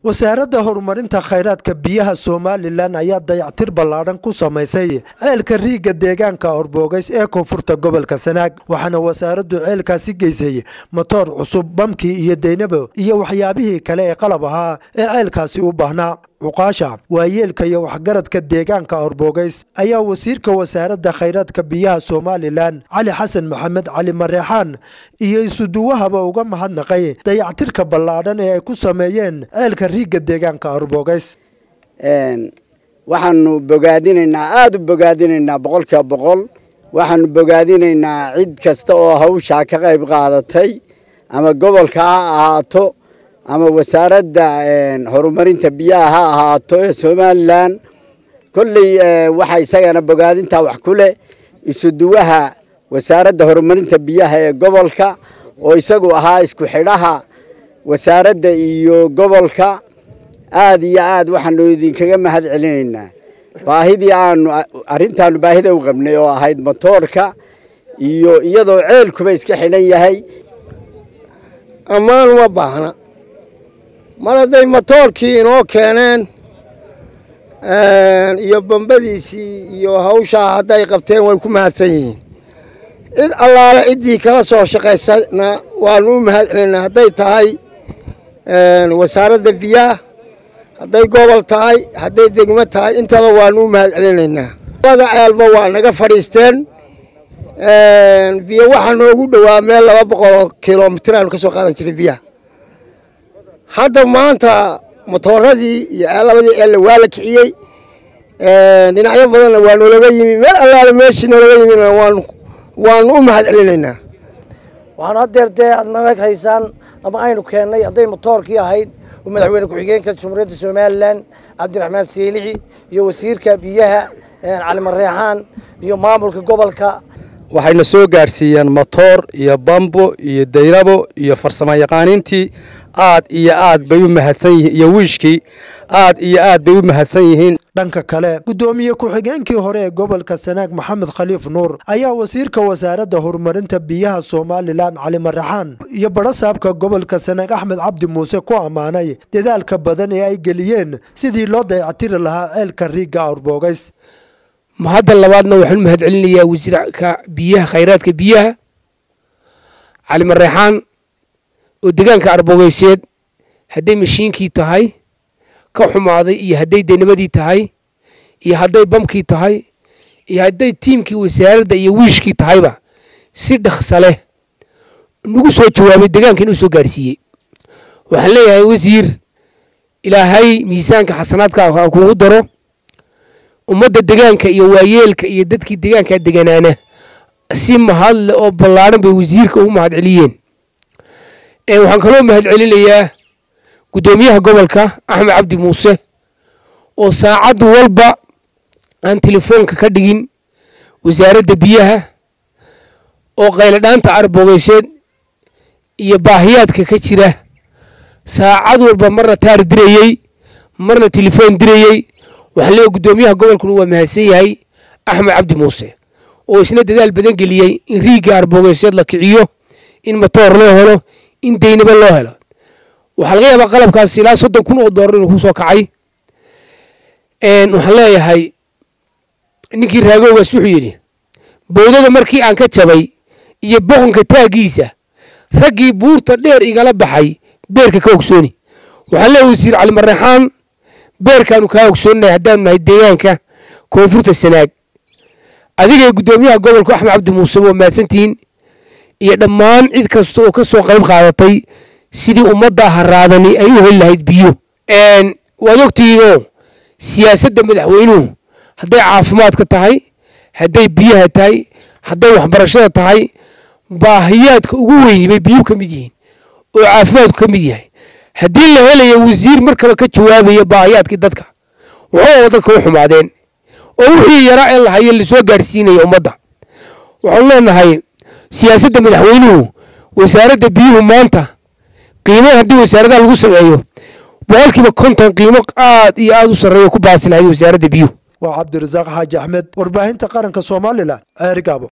wasaaradda horumarinta khayraadka biyaha somalilan ayaa dayactir ballaadhan ku samaysay ceelka riigga deegaanka orbogays ee koonfurta gobolka sanaag waxaana wasaaraddu ceelkaasi geysay motoor cusub bamkii iyo deynabo iyo waxyaabihii kale ee qalab ahaa ee ceelkaasi u baahnaa cuqaasha waayeelka iyo waxgaradka deegaanka orbogays ayaa wasiirka wasaaradda khayraadka biyaha somalilan cali xasan maxamed cali mareexaan iyo isuduwahaba uga mahadnaqay dayactirka ballaadhan ee ay ku sameeyeen ceelka riigga deegaanka orbogays waxaanu bogaadinaynaa aada u bogaadinaynaa boqolkiiba boqol waxaanu bogaadinaynaa cid kasta oo hawshaa ka qayb qaadatay ama gobolka ha ahaato ama wasaaradda horumarinta biyaha ha ahaato ee somalilan kolley waxaa isagana bogaadintaa wax ku leh isuduwaha wasaaradda horumarinta biyaha ee gobolka oo isagu ahaa isku xidhaha wasaaradda iyo gobolka aada iyo aad waxaanu idinkaga mahad celinaynaa baahidii aanu arrintaanu baahida u qabnay oo ahayd motoorka iyo iyadoo ceelkuba iska xidhan yahay ammaan uma baahna mar hadday motoorkii inoo keeneen iyo bambadiisii iyo hawshaa hadday qabteen way ku mahadsan yihiin cid allaale ciddii kala soo shaqaysana waanu u mahad celinaynaa hadday tahay wasaaradda biyaha hadday gobol tahay hadday degmo tahay intaba waanu u mahad celinaynaa labada ceelba waa naga fadhiisteen biyo waxaa noogu dhowaa meel laba boqoloo kilomitir aanu ka soo qaadan jiray biyaha hadda maanta motooradii iyo labadii ceelle waa la kiciyey dhinacyo badanna waa noolaga yimi meel allaale meeshii noolaga yimina waanu waanu u mahad celinaynaa waxaanu haddeer dee aad naga haysaan ama aynu keennay hadday motoorkii ahayd oo madaxweyne ku-xigeenka jamhuuriyadda somalilan cabdiraxmaan siilixi iyo wasiirka biyaha cali mareexaan iyo maamulka gobolka waxayna soo gaadhsiiyeen motoor iyo bambo iyo dayrabo iyo farsamo yaqaaniintii aad iyo aad bay u mahadsan yihiin iyo wiishkii aad iyo aad bay u mahadsan yihiin dhanka kale guddoomiye ku-xigeenkii hore ee gobolka sanaag maxamed khaliif nuur ayaa wasiirka wasaaradda horumarinta biyaha somalilan cali maraxaan iyo badhasaabka gobolka sanaag axmed cabdi muuse ku ammaanay dadaalka badan ee ay geliyeen sidii loo dayactiri lahaa ceelka riigga orbogays mahadda labaadna waxaan u mahad celinayaa wasiirka biyaha khayraadka biyaha cali mareexaan oo deegaanka arbogeyseed hadday mashiinkii tahay ka xumaaday iyo hadday denimadii tahay iyo hadday bamkii tahay iyo hadday tiimkii wasaaradda iyo wiishkii tahayba si dhaksa leh nagu soo jawaabay deegaanka inuu soo gaarsiiyey waxaan leeyahay wasiir ilaahay miisaanka xasanaadka kugu daro ummadda degaanka iyo waayeelka iyo dadkii degaankaa deganaana si mahadle oo ballaadhan bay wasiirka ugu mahad celiyeen waxaan kaloo mahad celinayaa guddoomiyaha gobolka axmed cabdi muuse oo saacad walba aan telefoonka ka dhigin wasaaradda biyaha oo qayladhaanta arbogeyseed iyo baahiyaadka ka jira saacad walba marna taar dirayey marna telefoon dirayey waxaan leeyahay guddoomiyaha gobolkuna waa mahadsan yahay axmed cabdi muuse oo isna dadaal badan geliyey in riigga arbogeyseed la kiciyo in motoor loo helo in deynaba loo helo waxaa laga yaabaa qalabkaas ilaa soddon kun oo doolar inuu ku soo kacay waxaan leeyahay ninkii raagoogaas wuxuu yidhi bowdada markii aan ka jabay iyo boqonka taaggiisa raggii buurta dheer igala baxay beerka ka ogsooni waxaan leeyahay wasiir cali mareexaan beerkaanu kaa ogsooninahay haddaanu nahay deegaanka koonfurta sanaag adigay guddoomiyaha gobolka axmed cabdi muuse waa mahadsantihiin iyo dhammaan cid kasta oo ka soo qayb qaadatay sidii ummaddaa haraadani ay u heli lahayd biyo waad ogtihiinoo siyaasadda madaxweynuhu hadday caafimaadka tahay hadday biyaha tahay hadday waxbarashada tahay baahiyaadka ugu weyni bay biyuhu ka mid yihiin oo caafimaadku ka mid yahay haddii la helaya wasiir markaba ka jawaabaya baahiyaadkii dadka waxooga dadka u xumaadeen oo wixii yaraa ee lahaye lasoo gaadhsiinaya ummadda waxaanu leenahay siyaasadda madaxweynuhu wasaaradda biyuhu maanta qiimaha haddii wasaaradaha lagu sameeyo boqolkiiba konton qiimo aad iyo aad u sarreeya ku baasi lahayd wasaaradda biyuhu waa cabdirasaaq xaaji axmed warbaahinta qaranka somalilan ceerigaabo